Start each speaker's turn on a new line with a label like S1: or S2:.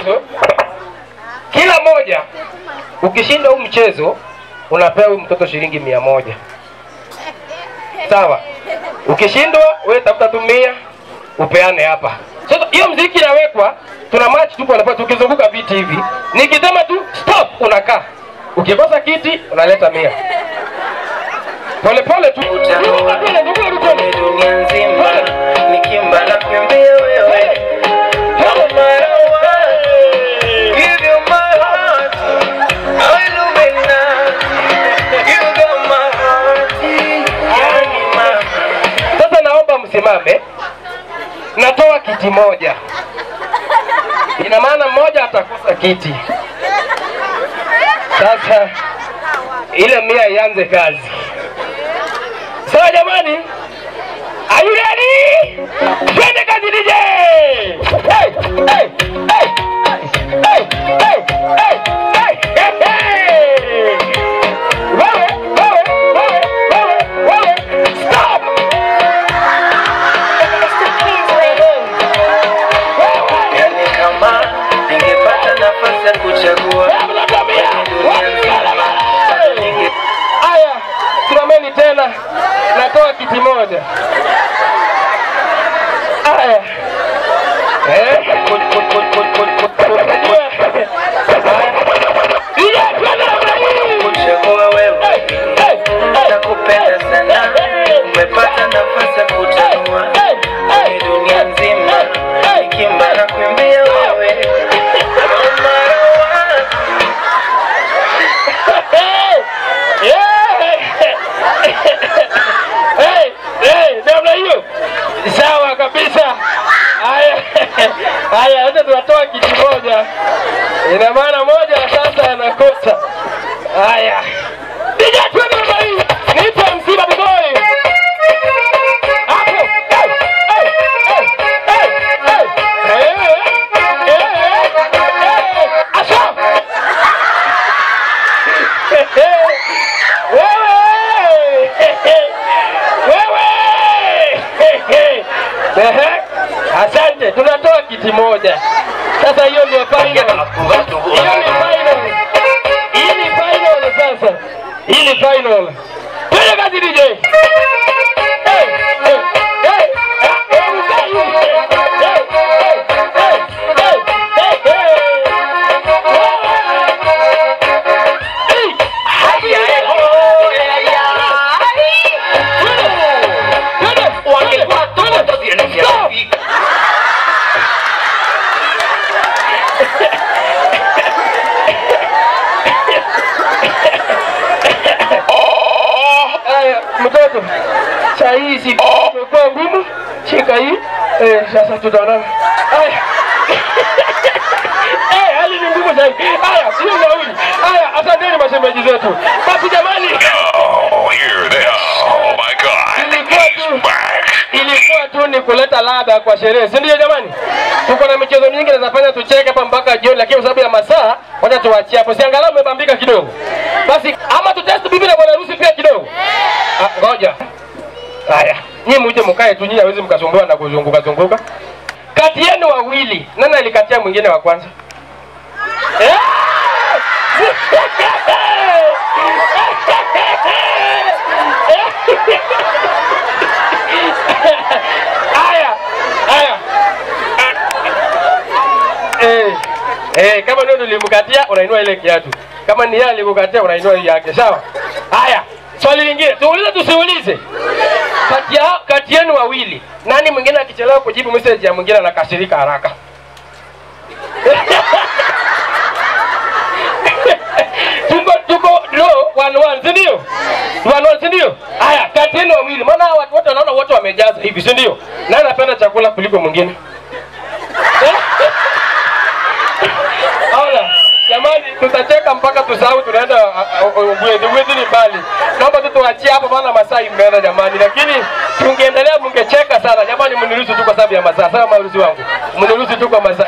S1: mchezo, kila moja ukishinda huu mchezo unapewa huyu mtoto shilingi mia moja sawa. Ukishindwa wewe tafuta tu mia upeane hapa. Sasa hiyo mziki inawekwa, tuna match tu kwa tukizunguka viti hivi, nikisema tu stop unakaa, ukikosa kiti unaleta mia pole pole tu Zunguka tu, zunguka tu,
S2: Kwenye dunia nzima nikimba na kuimbia wewe No matter what, give you my heart. Illuminati, you got my heart. Yani mama
S1: Sasa naomba msimame, natoa kiti moja, ina maana mmoja atakosa kiti. Sasa ile mia ianze kazi. Sawa jamani, are you ready? Twende kazi DJ! Hey, hey, hey, hey, hey, hey, hey, hey, hey. Wewe, wewe, wewe, wewe, wewe, stop!
S2: Yani kama ningepata nafasi ya kuchagua ninge
S1: Aya, simameni tena, natoa kiti moja. Aya, eh,
S2: Kut- kut- kut- kut- kut- kut- kut-
S1: unajua Aya. Iya, twende namna hii.
S2: kuchagua wewe
S1: Hey, hey, hey.
S2: nakupenda sana umepata nafasi ya kutanua kwenye dunia nzima nikimba na kuimbia wewe No matter what,
S1: Hey, yeah. Hey, hey, namna hiyo sawa kabisa. Haya, haya, sasa tunatoa kiti moja, ina maana moja sasa anakosa. Haya, DJ twende namna hii, nipe msiba boy hapo. Hey, hey, hey, hey, hey. Eh, eh, eh, eh. Asha. Wewe! Wewe! Ehe. Asante, tunatoa kiti moja. Sasa hiyo ndio final. Hiyo ni final. Hii ni final sasa. Hii ni final. Twende kazi DJ. Hey, hey, hey. Ah, eh, ukai. Hey, hey, hey, hey, hey, hey. Hey.
S2: haya, eh, oh, eh, ya. Wangekuwa tomato zinanisha hivi.
S1: Haya, mtoto, saa hii si imekuwa ngumu, shika hii eh, sasa tutaonana. Haya. Eh, hali ni ngumu sana. Haya, sio nauli. Haya, asanteni mashemeji zetu. Basi jamani,
S3: Oh, here they are. Oh my God.
S1: ilikuwa
S3: He's
S1: tu
S3: back.
S1: ilikuwa tu ni kuleta ladha kwa sherehe, si ndio jamani? Tuko na michezo mingi nazafanya tucheke hapa mpaka jioni, lakini kwa sababu ya masaa, wacha tuachie hapo. Si angalau umebambika kidogo, basi ama tutest bibi na bwana harusi pia kidogo. Ah, ngoja haya, nyinyi muje mkae tu, nyinyi hawezi mkasumbua na kuzunguka zunguka. Kati yenu wawili, nani alikatia mwingine wa kwanza? Eh! Haya, haya. Eh, eh, kama ndio nilimkatia unainua ile kiatu. Kama ni yeye alikukatia unainua hii yake, sawa? Haya, swali lingine. Tuulize tusiulize? Kati ya kati yenu wawili, nani mwingine akichelewa kujibu message ya mwingine anakasirika haraka? tuko tuko no one one si ndio one one si ndio haya kati yenu wawili maana hawa watu wote wanaona wote wamejaza hivi si ndio nani anapenda chakula kuliko mwingine Ona, jamani tutacheka mpaka tusahau tunaenda Ugwezi. Ugwezi ni mbali. Naomba tu tuachie hapo maana masaa imeenda jamani, lakini tungeendelea mngecheka sana jamani. Mniruhusu tu kwa sababu ya masaa. Sawa maruhusu wangu, mniruhusu tu kwa masaa.